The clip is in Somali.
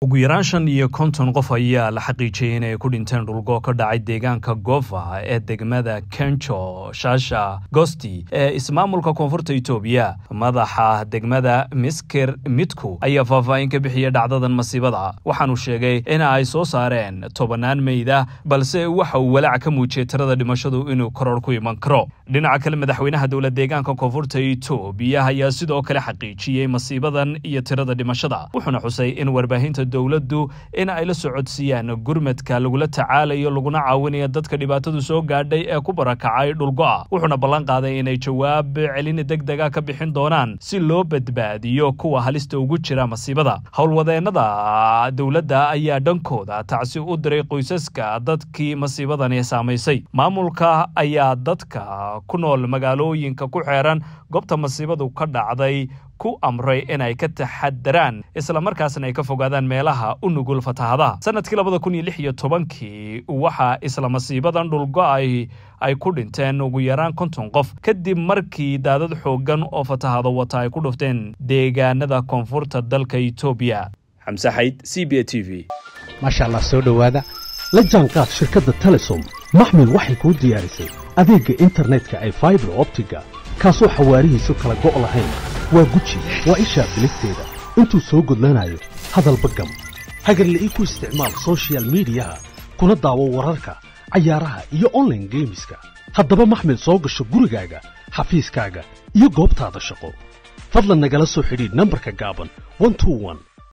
ugu yaraan shan iyo konton qof ayaa la xaqiijiyey inay ku dhinteen dhulgo ka dhacay deegaanka gofa ee degmada kenjo shaasha gosti ee ismaamulka koonfurta itoobiya madaxa degmada misker midku ayaa faahfaahin ka bixiyey dhacdadan masiibada waxaanu sheegay in ay soo saareen tobannaan meyda balse waxa uu walaac ka muujiyey tirada dhimashadu inuu koror ku iman karo dhinaca kale madaxweynaha dowlad deegaanka koonfurta itoobiya ayaa sidoo kale xaqiijiyey masiibadan iyo tirada dhimashada wuxuuna xusay in warbaahinta dowladdu in ay la socodsiiyaan gurmadka lagula tacaalayo laguna caawinayo dadka dhibaatadu soo gaadhay ee ku barakacay dhulgo'a wuxuuna ballan qaaday inay jawaab celin degdega ka bixin doonaan si loo badbaadiyo kuwa halista ugu jira masiibada howlwadeennada dowladda ayaa dhankooda tacsi u diray qoysaska dadkii masiibadani saamaysay maamulka ayaa dadka ku nool magaalooyinka ku xeeran goobta masiibadu ka dhacday ku amray inay ka taxadaraan islamarkaasna ay ka fogaadaan meelaha u nugul fatahadaha sanadkii labada kun iyo lix iyo tobankii waxaa isla masiibadan dhulgo-ay ay ku dhinteen ugu yaraan konton qof kadib markii daadad xooggan oo fatahado wata ay ku dhufteen deegaanada koonfurta dalka itoobiya xamse xayd c b a t v maasha allah soo dhowaada la jaanqaad shirkadda telesom maxmil waxay kuu diyaarisay adeegga internetka ay faibar optiga kaasoo xawaarihiisu kala go' lahayn waa guji waa ishaa bilisteeda intuu soo gudlanayo hadalba gam hagarla ii ku isticmaal sochial midiyaha kuna daawo wararka cayaaraha iyo onlaine geemiska haddaba maxmil soo gasho gurigaaga xafiiskaaga iyo goobtaada shaqo fadlan nagala soo xidhiidh nambarka gaaban